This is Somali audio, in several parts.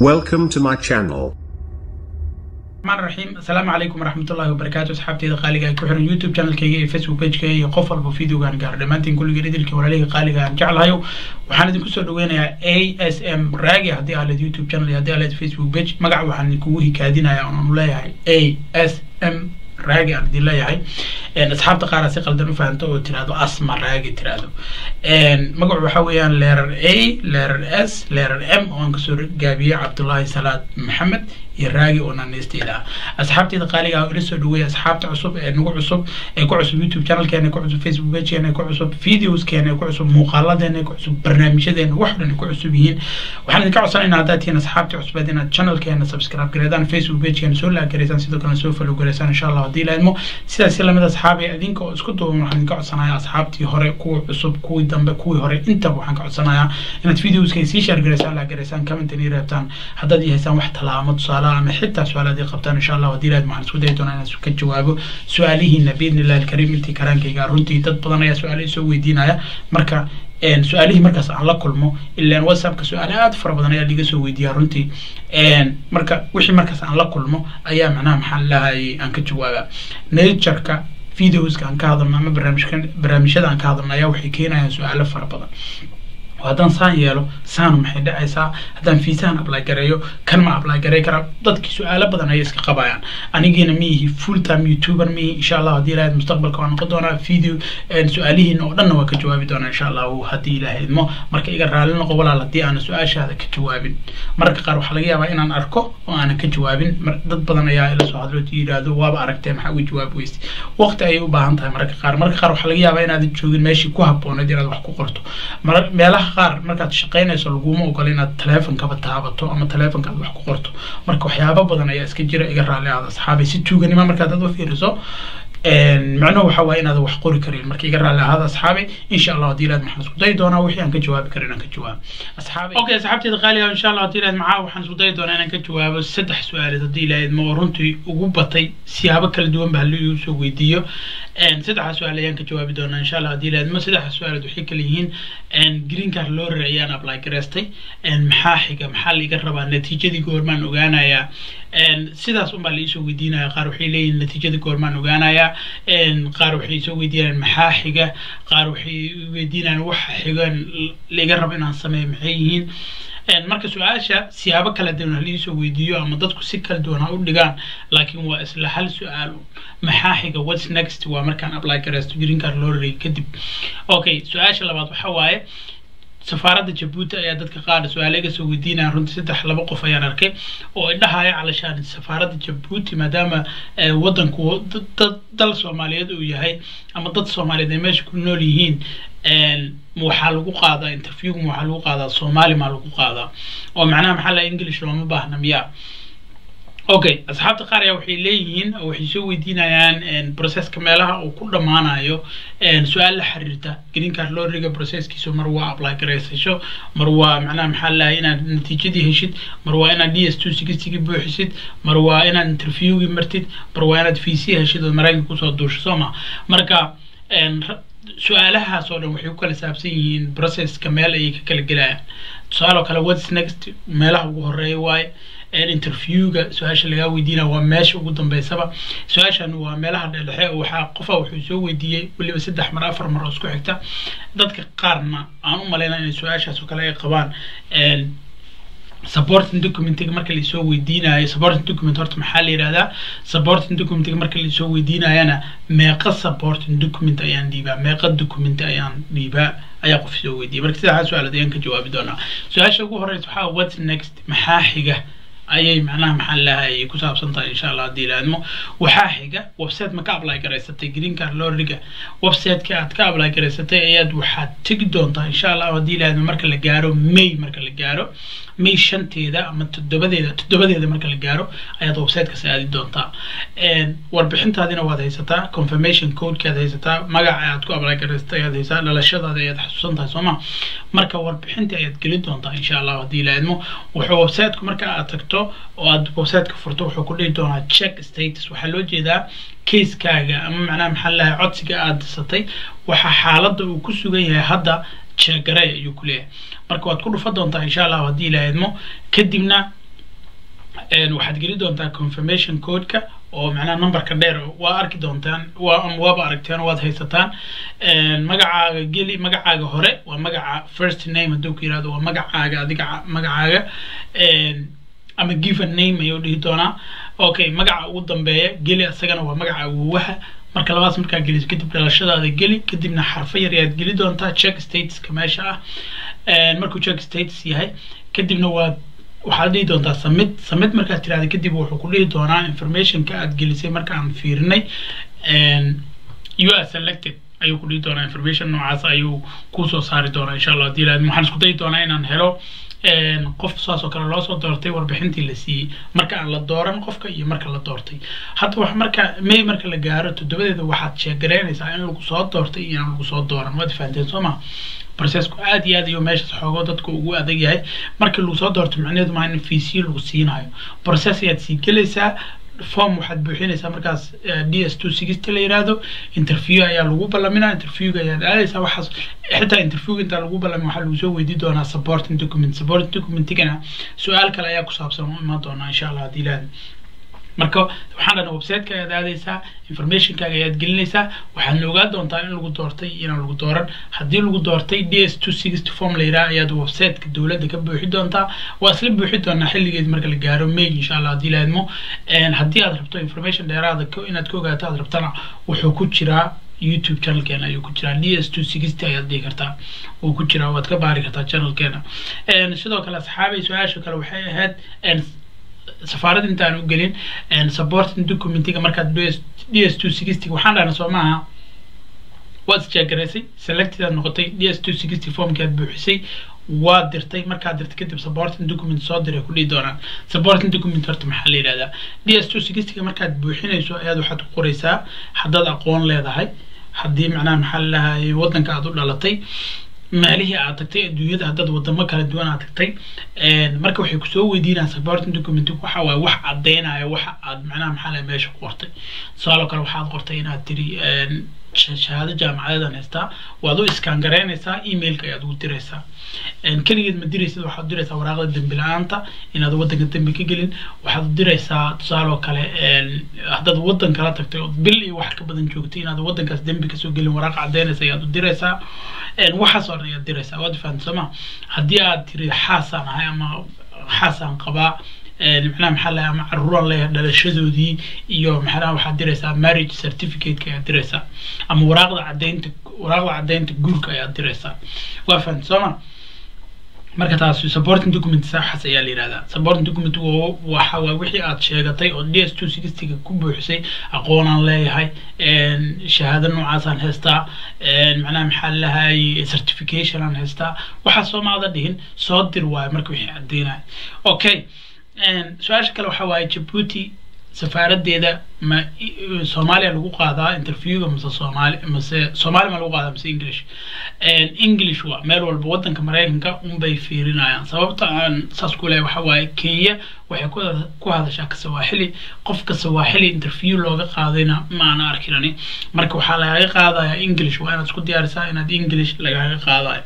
Welcome to my channel. الرحمن الرحيم السلام عليكم ورحمة الله وبركاته أصحابتي قالقة ay ku xiran youtube channelkayga iyo facebook pagekayga iyo qof walba videogaan gaaro dhammaantiin kulligeen idilkii walaalihii qaaliga aan jeclahayo waxaan idinku soo dhaweynayaa a s m raagi haddii aa leed youtube channel iyo haddii aa leed facebook page magaca waxaan idinkugu hikaadinayaa oonu leeyahay a s m raagi aan idin leeyahay asxaabta qaar si qaldan u fahanto oo tirahdo asma raagi tirahdo magacu waxa weeyaan leerar a leerar s leerar m oo aan kasoo gaabiyey cabdullaahi salaad maxamed iyo raagi oo naaneysteeda ah asxaabteeda qaaliga ah oo ila soo dhaweeya asxaabta cusub ee nagu cusub ee ku cusub youtube channelkeena ee ku cusub facebook pagekeena ee ku cusub videoskeena ee ku cusub muuqaaladeena ee ku cusub barnaamijyadeena wax dhan ay ku cusub yihiin waxaan idinka codsanaynaa haddaad tihiin asxaabta cusbeed inaad channelkeena subscribe gareedaan facebook pagekeena soo laag gareysaan sidoo kalena soo follow gareysaan insha allah haddii la idmo sidaas si lamid asxaabi adinka oo isku duuban waxaan idinka codsanayaa asxaabtii hore kuwa cusub kuwii dambe kuwii hore intaba waxaan ka codsanayaa inaad videoska sii share gareysaan laag gareysaan comment inii reebtaan haddaad haysaan wax talaamo tusaale ama xitaa su-aalaad ay qabtaan insha allah haddii laad waxaan isku dayi doonaa inaan ka jawaabo su-aalihiina biidni illahi alkariim intii karaankayga runtii dad badan ayaa su-aalo isoo weydiinaya marka su-aalihii markaas aan la kulmo ilaan whatsappka su-aale aada fara badan ayaa liga soo weydiiyaa runtii marka wixii markaas aan la kulmo ayaa macnaha maxaa lahayay aan ka jawaabaa natureka videoska aan ka hadalno ama barnaamijka barnaamijyada aan ka hadalno ayaa waxay keenayaan su-aalo fara badan haddaan saan yeelo saanu maxay dhacaysaa haddaan fiisahan apply gareeyo kan ma apply garey karaa dadkii su-aalo badan ayay iska qabayaan anigiina miyihi full time youtuber miyihi insha allah haddii ilahayd mustaqbalka waan noqon doonaa video su-aalihiina oo dhanna waa ka jawaabi doonaa insha allahu haddii ilahayd mo marka iga raali noqo walaal haddii aanan su-aashaada ka jawaabin mararka qaar waxaa laga yaabaa inaan arko oo aanan ka jawaabin dad badan ayaa ila soo hadlo yidhaahdo waaba aragtee maxaa uga jawaab weyse waqti ayay u baahan tahay mararka qaar mararka qaar waxaa laga yaabaa inaadan joogin meeshii ku habbooneed inaad wax ku qorto meelaha qaar markaad shaqaynayso laguma ogola inaad taleefonkaba taabato ama taleefonka aad wax ku qorto marka waxyaaba badan ayaa iska jira iga raali aada asxaabay si tuuganima markaad aad u fiiriso macnuhu waxa waaye inaad wax qori karin marka iga raali ahaada asxaabay insha allah haddii ilaad maxaan isku dayi doonaa wixii aan ka jawaabi karin inaan ka jawaabo asxaabay okay asxaabteeda qaaliga insha allah haddii ilaad maxaa waxaan isku dayi doonaa inaan ka jawaabo saddex su-aaleed haddii ilahayd ma oo runtii ugu batay siyaabo kala duwan ba halli igu soo weydiiyo saddexda su-aal ayaan ka jawaabi doonaa insha allah haddii ilahayd ma saddexda su-aaleed waxay kala yihiin green card lorry ayaan apply gareystay maxaa xiga maxaa laiga rabaa natiijadii goormaan ogaanayaa sidaas unbaa laisoo weydiinaya qaar waxay leeyihin natiijada goormaan ogaanayaa qaar waxay soo weydiinayaan maxaa xiga qaar waxay weydiinayaan waxa xigan laiga rabo inaan sameeyo maxay yihiin marka su-aasha siyaabo kala duwan ha liisoo weydiiyo ama dadku si kala duwan ha u dhigaan laakiin waa isla hal su-aal maxaa xiga whats next waa markaan apply gareysto green card lorry kadib okay su-aasha labaad waxa waaye safaaradda jabuuti ayaa dadka qaar su-aale iga soo weydiinaya runtii saddex laba qof ayaan arkay oo ay dhahaya calashaan safaaradda jabuuti maadaama waddanku dal soomaaliyeed uu yahay ama dad soomaaliyeed ay meesha ku nool yihiin waxaa lagu qaadaa interviewga waxaa lagu qaadaa soomaali maa lagu qaadaa oo macnaha maxaa laha english looma baahna miyaa okay asxaabta qaar ayaa waxay leeyihiin oo waxay soo weydiinayaan processka meelaha uu ku dhammaanayo su-aal la xiriirta green card lorriga processkiisu mar waa apply garaysasho mar waa macnaha maxaa lahay inaad natiijadii heshid mar waa inaad d s two sixtygii buuxisid mar waa inaad interviewgii martid mar waa inaad vc heshid oo maraykanka kusoo duusho soo ma marka su-aalahaas oo dhan waxay ku kala saabsan yihiin processka meel ayay ka kala gelayaan tusaale oo kale whats next meelaha ugu horeeya waaye interviewga su-aasha lagaa weydiinaya waa meesha ugu dambeysaba su-aashan waa meelaha dhexdhexe waxaa qofa wuxuu soo weydiiyey weliba saddex mar afar mar oo isku xigta dadka qaarna aan u malaynaa inay su-aashaas oo kale ay qabaan supporting documentiga marka lasoo weydiinayo supporting document horta maxaa la yidhahdaa supporting documentiga marka lasoo weydiinayana meeqa supporting document ayaan dhiibaa meeqa document ayaan dhiibaa ayaa qof soo weydiiyay marka sidaa su-aalood ayaan ka jawaabi doonaa su-aasha ugu horeysa waxaa whats next maxaa xiga ayay macnaha maxaa lahayay ku saabsan tahay insha allah haddii ilaadmo waxaa xiga website ma ka apply garaysatay green card lorriga websiteka aad ka apply garaysatay ayaad waxaad tegi doontaa insha allah haddii ilaadmo marka la gaaro may marka la gaaro may shanteeda ama toddobadeeda toddobadeeda marka la gaaro ayaad websitekaas aadi doontaa warbixintaadina waad haysataa confirmation codekaad haysataa magaca aad ku apply garaysatay ayaad haysataa dhalashadaada ayaad xasuusan tahay sooma marka warbixintii ayaad gelin doontaa insha allah haddii ilaadmo wuxuu websiteku marka aad tagto oo aad websiteka furto wuxuu ku dhihi doonaa check status waxaa loo jeedaa caseskaaga ama macnaha maxaa lahay codsiga aad disatay waxaa xaaladda uu ku sugan yahay hadda jeegare ayuu ku leeyahay marka waad ku dhufa doontaa insha allah haddii la idmo kadibna waxaad geli doontaa confirmation codeka oo macnaha numberka dheer waa arki doontaan waa ama waaba aragteen waad haysataan magacaaga geli magacaaga hore waa magaca first name hadduu ku yirahdo waa magacaaga adiga magacaaga ama given name ayuu dhihi doonaa okay magaca ugu dambeeya geli isagana waa magaca awowaha marka labaas markaa geliso kadib dhalashadaada geli kadibna xarfo yar ayaad geli doontaa check statuska meesha ah markuu check status yahay kadibna waad waxaad dhihi doontaa submit submit markaad tirahda kadib wuxuu ku dhihi doonaa informationka aad gelisay marka aan fiirinay you are selected ayuu ku dhihi doonaa information noocaas ayuu kusoo saari doonaa insha allah hadii ilaahdo waxaan isku dayi doonaa inaan helo qof saas oo kale loo soo doortay warbixintii la siiyey marka aan la dooran qofka iyo marka la doortay hadda wax marka may marka la gaaro toddobadeeda waxaad sheegaraynaysaa in lagu soo doortay iyo aan lagu soo dooran waad fahanteen soo ma processku aad iyo aad ayuu meeshaas xoogo dadka ugu adag yahay markii lagu soo doorto macnaheedu maa in fiisiyo lagu siinayo process ayaad sii gelaysaa form waxaad buuxinaysaa markaas d s two sixty la yiraahdo interview ayaa lagu ballaminaa interviewga ayaad aadaysaa waxaas xitaa interviewga intaa lagu ballamin waxaa lagu soo weydii doonaa supporting document supporting documentigana su-aal kale ayaa ku saabsan u imaan doonaa insha allah haddii ilaahdo marka waxaan dhana websiteka ayaad aadaysaa informationkaaga ayaad gelinaysaa waxaadna ogaa doontaa in lagu doortay iyo inaan lagu dooran haddii lagu doortay d s two sixty form la yidhaha ayaad websiteka dowladda ka buuxi doontaa waa isla buuxi doonaa xilligeed marka la gaaro may insha allah haddii laadmo haddii aad rabto information dheeraada inaad ka ogaato aad rabtana wuxuu ku jiraa youtube channelkeena ayuu ku jiraa d s two sixty ayaad dhihi kartaa wuu ku jiraa waad ka baari kartaa channelkeena sidoo kale asxaabay su-aasha kale waxay ahayd safaarada intaan u gelin supporting documentiga markaad d s two sixty waxaan dhahna soo maaha waad isjeegaraysay selected aad noqotay d s two sixty formkii aad buuxisay waad dirtay markaad dirtay kadib supporting document soo diray ku dhihi doonaan supporting document horta maxaa la yidhahdaa d s two sixtyga markaad buuxinayso ayaad waxaad ku qoraysaa haddaad aqoon leedahay haddii macnaha maxaa la dhahay waddanka aad u dhalatay maalihii aad tagtay adduunyada haddaad wadamo kala duwan aad tagtay marka waxay kusoo weydiinayaan supporting document waxa waaye wax caddeynaya waxa aad macnaha maxaa lahay meesha ku qortay tusaaloo kale waxaad qortay inaad tiri shahaado jaamacadeedan haystaa waad u iskaan garaynaysaa emailka ayaad ugu diraysaa keligeed ma diraysid waxaad diraysaa waraaqda dembi la-aanta inaad waddanka dembi ka gelin waxaad diraysaa tusaaloo kale haddaad waddan kala tagtay ood bil iyo wax ka badan joogtay inaad waddankaas dembi kasoo gelin waraaq caddeynaysa ayaad u diraysaa waxaas oo dhan ayaad diraysaa waad fahamta sooma haddii aad tiri xaasaan ahay ama xaasaan qabaa macnaha maxaa lahay ama caruuraan leeyahay dhalashadoodii iyo maxaa waxaad diraysaa marriage certificateka ayaad diraysaa ama waraaqda caddeynta waraaqda caddeynta guurka ayaad diraysaa waa fahamta sooma marka taas supporting document saxas ayaa la yihahdaa supporting document waxa waa wixii aad sheegatay oo d s two sixtyga ku buuxisay aqoonaan leeyahay shahaado noocaasaan haystaa macnaha maxaa lahay certification aan haystaa waxaa soomaada dhihin soo dir waayo marka wixii caddeynaya okay su-aasha kale waxaa waaye jabuuti safaaradeeda ma soomaaliya lagu qaadaa interviewga mase soomaali mase soomaali ma lagu qaadaa mase english english waa meel walba waddanka maraykanka unbay fiirinayaan sababta aan saas ku lehay waxaa waaye kenya waxay ku hadashaa kasawaaxili qofka sawaaxili interview looga qaadayna ma ana arkinani marka waxaa lagaga qaadaya english waa inaad isku diyaarisaa inaad english lagaga qaadayo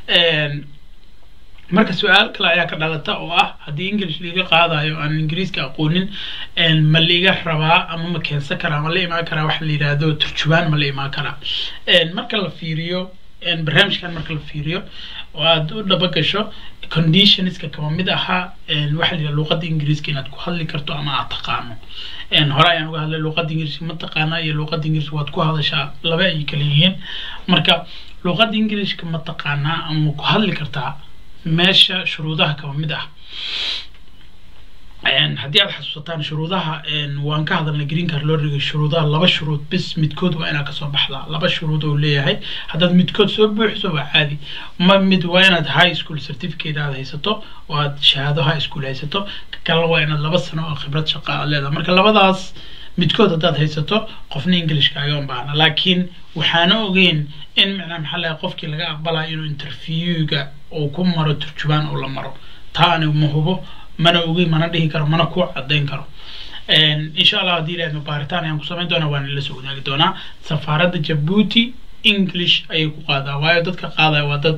marka su-aal kale ayaa ka dhalata oo ah haddii english liiga qaadayo aan ingiriiska aqoonin ma liiga rabaa ama ma keensan karaa ma la imaan karaa waxa la yidhaahdo turjubaan ma la imaan karaa marka la fiiriyo barnaamijkan marka la fiiriyo oo aad u dhaba gasho conditionska kama mid ahaa waxa la yidhaha luuqadda ingiriiska inaad ku hadli karto ama aad taqaano hore ayaan uga hadlay luuqadda ingiriiska ma taqaana iyo luuqadda ingiriiska waad ku hadashaa laba ay kala yihiin marka luuqadda ingiriiska ma taqaanaa ama ma ku hadli kartaa meesha shuruudaha kaba mid ah haddii aad xasuusataan shuruudaha waan ka hadalnay green card loo dhigay shuruudaha laba shuruud bis midkood waa inaad kasoo baxdaa laba shuruud oo leeyahay haddaad midkood soo buuxiso waa caadi ma mid waa inaad high school certificate aad haysato oo aad shahaado high school haysato kalena waa inaad laba sano oo khibrad shaqa aad leedahay marka labadaas midkood haddaad haysato qofna englishka aga baahna laakiin waxaana ogeyn in macnaa maxaa lahay qofkii laga aqbalayo inuu interviewga uu ku maro turjubaan oo la maro taa anigu ma hubo mana ogeyn mana dhihi karo mana ku caddayn karo insha allah haddii ilaahdo baaritaan ayaan ku samayn doonaa waan ila soo wadaagi doonaa safaaradda jabuuti english ayay ku qaadaa waayo dadka qaadaya waa dad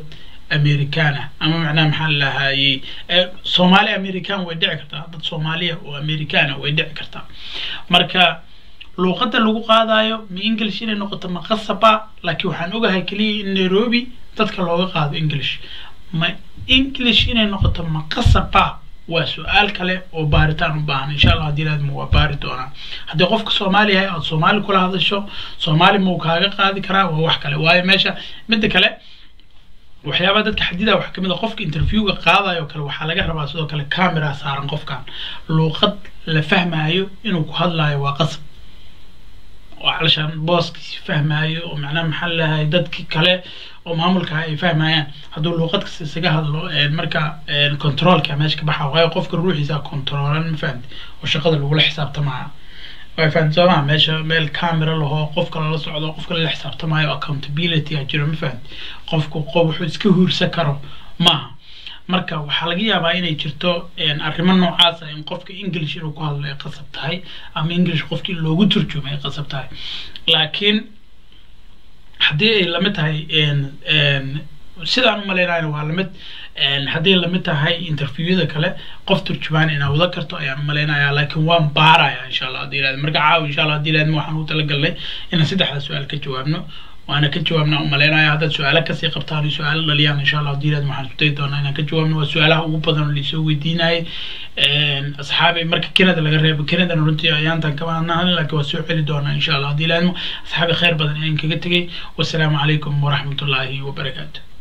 american ah ama macnaha maxaa lahayey soomaali american way dhici kartaa dad soomaaliya oo americana way dhici kartaa marka luuqadda lagu qaadayo ma english inay noqoto ma qasaba laakiin waxaan ogahay keliya in nairobi dadka looga qaado english ma english inay noqoto ma qasaba waa su-aal kale oo baaritaan u baahan insha allah haddii laadma waa baari doonaa haddii qofka soomaali yahay ood soomaali kula hadasho soomaali mau kaaga qaadi karaa waa wax kale waayo meesha midda kale waxyaabaha dadka xadida waxaa kamid a qofka interviewga qaadayo kale waxaa laga rabaa sidoo kale camera saaran qofkan luuqad la fahmayo inuu ku hadlayo waa qasab oo calashaan booskiisi fahmayo oo macnaha maxaa lahay dadki kale oo maamulka ay fahmayaan hadduu luuqad kasta isaga hadlo marka controlka meesha ka baxa waayo qofka ruuxiisa controlan ma fahamti oo shaqada lagula xisaabtamaya way fahamti soo maa meesha meel camera laho qofka lala socdo qofka lala xisaabtamayo accountability a jiro ma fahamti qofku qof wuxuu iska huursan karo maaha marka waxaa laga yaabaa inay jirto arrimo noocaasa in qofka english inuu ku hadlo ay qasab tahay ama english qofkii loogu turjumo ay qasab tahay laakiin haddii ay lamid tahay sidaan u malaynayna waa lamid haddii lamid tahay interviewada kale qof turjumaan inaa wada karto ayaan u malaynaya laakiin waan baaraya insha allah haddii ilaad marka caawa insha allah haddii ilaadma waxaan u talagalnay inaan saddexda su-aal ka jawaabno waana ka jawaabna u malaynaya haddaad su-aalo kasii qabtaan iyo su-aalo dhaliyaan insha allah haddii ilaad waxaan isku dayi doonaa inaan ka jawaabno waa su-aalaha ugu badan oo laisoo weydiinayay asxaabi marka canada laga reebo canadana runtii ayaantan kama hadnahan laakiin waa soo celi doonaa insha allah haddii ilaadmo asxaabi khayr badan ayaan kaga tegay wasalaamu calaykum waraxmatullaahi wabarakaatu